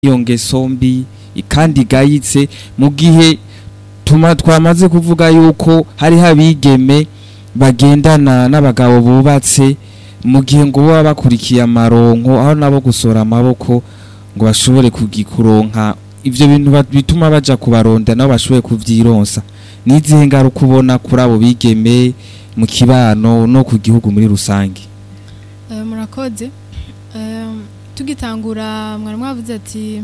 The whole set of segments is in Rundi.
iyo ngeso mbi kandi igayitse mu gihe tuma twamaze kuvuga yuko hariho abigeme bagendana n'abagabo bubatse mu gihe ngo baba bakurikiye amaronko aho nabo gusora amaboko ngo bashobore kugikuronka ivyo bintu ba- bituma baja kubaronda nabo bashobore kuvyironsa nizihe ngaruka ubona kuri abo bigeme mu kibano no ku gihugu muri rusange Eh, murakoze Eh, tugitangura mwari mwavuze ati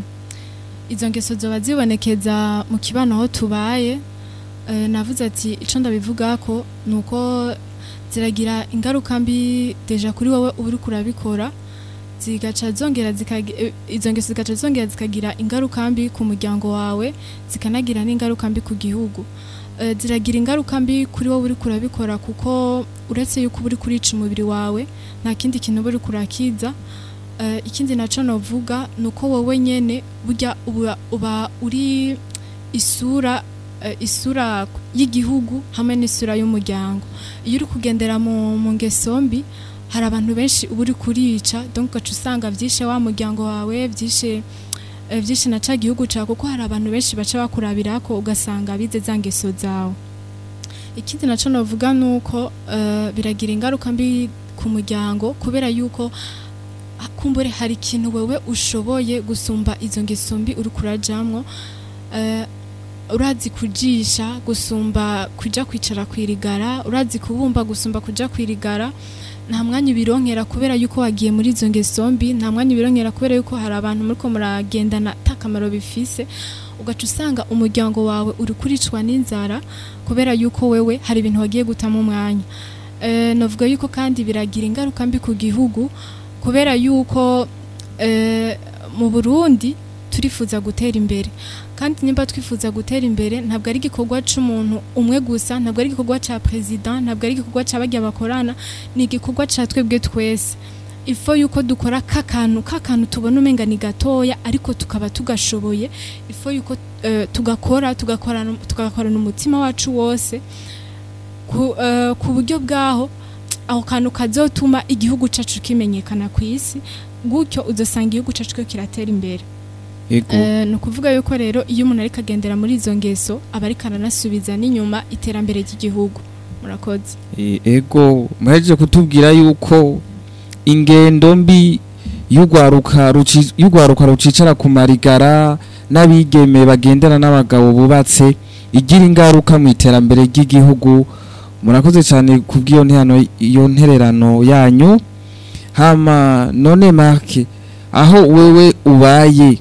izo ngeso zoba zibonekeza mu kibano aho tubaye Eh, navuze ati ico ndabivugako ni uko ziragira ingaruka mbi deja kuri wowe uba uriko urabikora zigaca zongera zikagi- eh, izo ngeso zigaca zongera zikagira ingaruka mbi ku muryango wawe zikanagira n'ingaruka mbi ku gihugu Eh, ziragira ingaruka mbi kuri wowe uriko urabikora kuko uretse yuko uba uriko urica umubiri wawe nta kindi kintu uba uriko urakiza Eh, ikindi naco novuga ni uko wowe nyene burya uba, uba uri isura eh, isura y'igihugu hamwe n'isura y'umuryango iyo uri kugendera mu, mu ngeso mbi hari abantu benshi uba uri kurica donc ugaca usanga vyishe wa muryango wawe vyishe eh, vyinshi na ca gihugu cawe kuko hari abantu benshi baca bakurabirako ugasanga bize za ngeso zawe ikindi naco novuga nuko eh, biragira ingaruka mbi ku muryango kubera yuko ah, kumbure hari ikintu wewe ushoboye gusumba izo ngeso mbi uri kurajamwo eh, urazi kujisha gusumba kuja kwicara kwirigara urazi kubumba gusumba kuja kwirigara nta mwanya ubironkera kubera yuko wagiye muri izo ngeso mbi nta mwanya ubironkera kubera yuko hari abantu muriko muragendana ata kamaro bifise ugaca usanga umuryango wawe uri kuricwa n'inzara kubera yuko wewe hari ibintu wagiye gutamo umwanya e, navuga yuko kandi biragira ingaruka mbi ku gihugu kubera yuko e, mu Burundi turifuza gutera imbere kandi nimba twifuza gutera imbere ntabwo ari igikorwa c'umuntu umwe gusa ntabwo ari igikorwa ca president ntabwo ari igikorwa ca barya bakorana ni igikorwa ca twebwe twese ifo yuko dukora kakantu kakantu tubona umenga ni gatoya ariko tukaba tugashoboye ifo yuko eh, tugakora tugakorana tugakorana umutima wacu wose ku, eh, ku buryo bwaho aho kantu kazotuma igihugu cacu kimenyekana ku isi gutyo uzosanga igihugu cacu ko kiratera imbere ego Eh, ni ukuvuga yuko rero iyo umuntu ariko agendera muri izo ngeso aba ariko aranasubiza n'inyuma iterambere ry'igihugu murakoze E- ego muhejeje kutubwira yuko ingendo mbi y'urwaruka ruci- y'urwaruka rucicara ku marigara n'abigeme bagendana n'abagabo bubatse igira ingaruka mu iterambere ry'igihugu murakoze cyane kubw'iyo nterano iyo ntererano yanyu hama none make aho wewe ubaye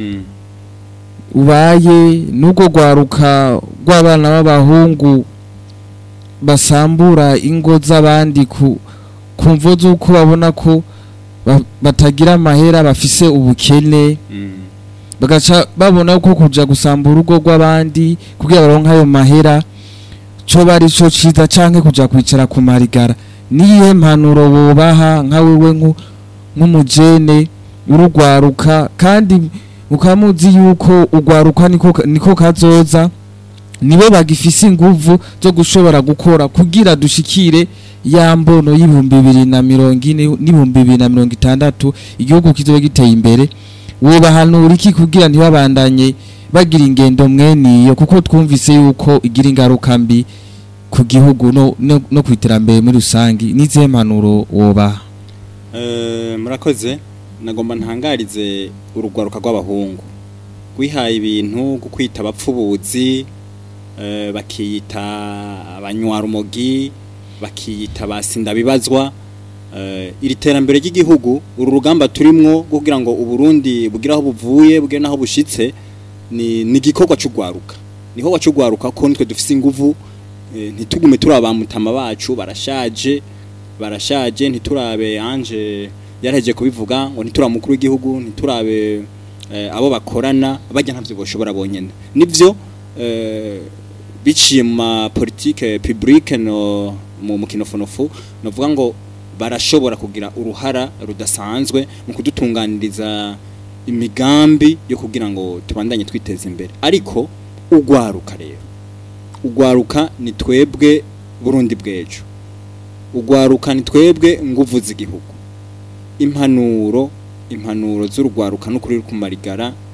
ubaye n'ubwo rwaruka rw'abana b'abahungu basambura ingo z'abandi ku ku mvo z'uko babona ko ba- batagira amahera bafise ubukene bagaca babona ko kuja gusambura urugo rw'abandi kugira baronke ayo mahera co bari co ciza canke kuja kwicara ku marigara niyihe mpanuro bobaha nka wewe nku- nk'umujene urugwaruka kandi mukaba muzi yuko urwaruka niko niko kazoza nibo bagifise inguvu zo gushobora gukora kugira dushikire ya mbono y'ibihumbi bibiri na mirongo ine n'ibihumbi bibiri na mirongo itandatu igihugu kizobe giteye imbere wobahanura iki kugira ntibabandanye bagira ingendo mweniyo kuko twumvise yuko igira ingaruka mbi ku gihugu no, no, no ku iterambere muri rusangi n'izihe mpanuro wobaha Eh, murakoze nagomba ntangarize urugwaruka rw'abahungu rwihaye ibintu bwo kwita abapfubuzi eh, bakiyita abanywarumogi bakiyita basindabibazwa eh, iri terambere ry'igihugu uru rugamba turimwo rwo kugira ngo uburundi bugire aho buvuye bugire n'aho bushitse ni ni igikorwa c'ugwaruka niho wacugwaruka ko nitwe dufise inguvu eh, ntitugume turabamutama bacu barashaje barashaje ntiturabe anje yaraheje kubivuga ngo ntituramukuru w'igihugu ntiturabe eh, abo bakorana bajya ntavyo boshobora bonyene nivyo eh, biciye mu ma politique publique no mu mukinofonofu novuga ngo barashobora kugira uruhara rudasanzwe mu kudutunganiriza imigambi yo kugira ngo tubandanye twiteza imbere ariko ugwaruka rero ugwaruka ni twebwe Burundi bwejo ugwaruka ni twebwe nguvu z'igihugu impanuro impanuro z'urugwaruka n'ukuri ruri ku marigara